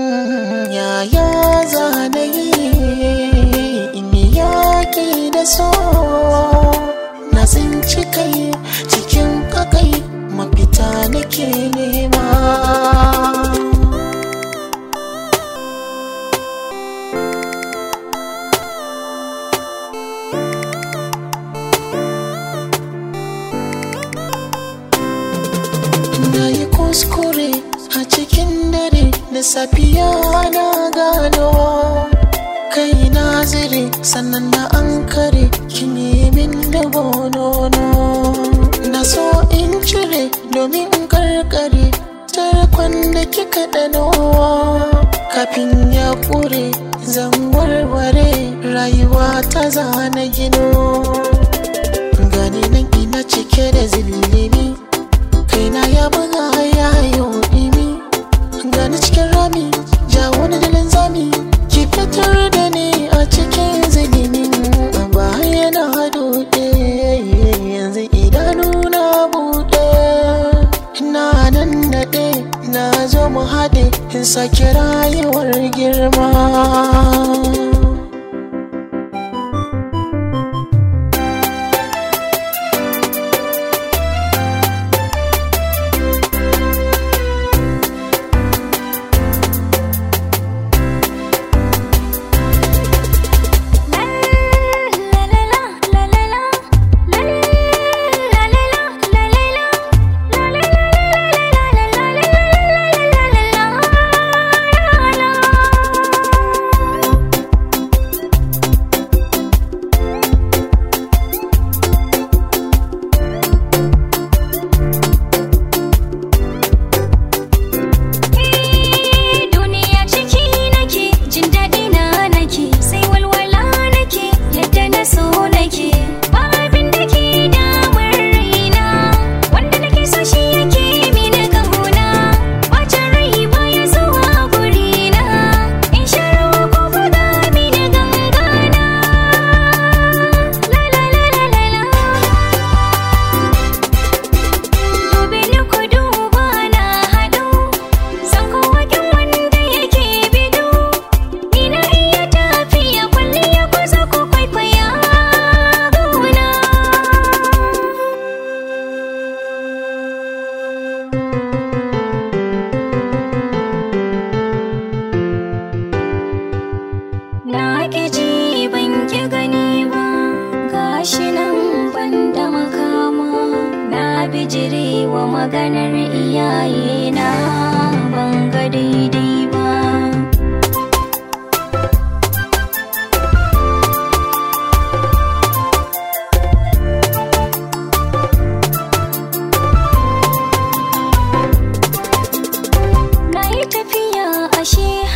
yaya zanayi in yaƙi da so na tsinci kai cikin kakai mafita nake nema na yi kuskure a cikin dare da safiya na gano kai na zire sannan na an kare kini min da bonono na so in cire domin in karkare tarkon da kika dano kafin ya kure zan warware rayuwa ta zana gino gani nan ina cike da zillimi kaina ya buga ya yi ɗimi gani cikin rami ja wani dalin zami ki fitar da ni a cikin zilimin baya na duɗe yanzu idanu na buɗe na nan naɗe na zo mu haɗe in sake rayuwar girma Duniya ciki nake jin daɗi na nake sai walwala nake yadda na so nake ba abin da ke damun raina wanda nake so shi yake mini kauna bacin rai baya zuwa gurina in sha ruwa ko buga mini gangana la la la la la la Dubi ni ku duba na haɗu San kowakin wanda yake bido Ina iya tafiya kwalliya ko za ku kwaikwaya gona Na ƙi ji ban ƙi gani ba gashi nan ban da makama na bijire wa maganar iyaye na ban ga daidai ba Na yi tafiya ashe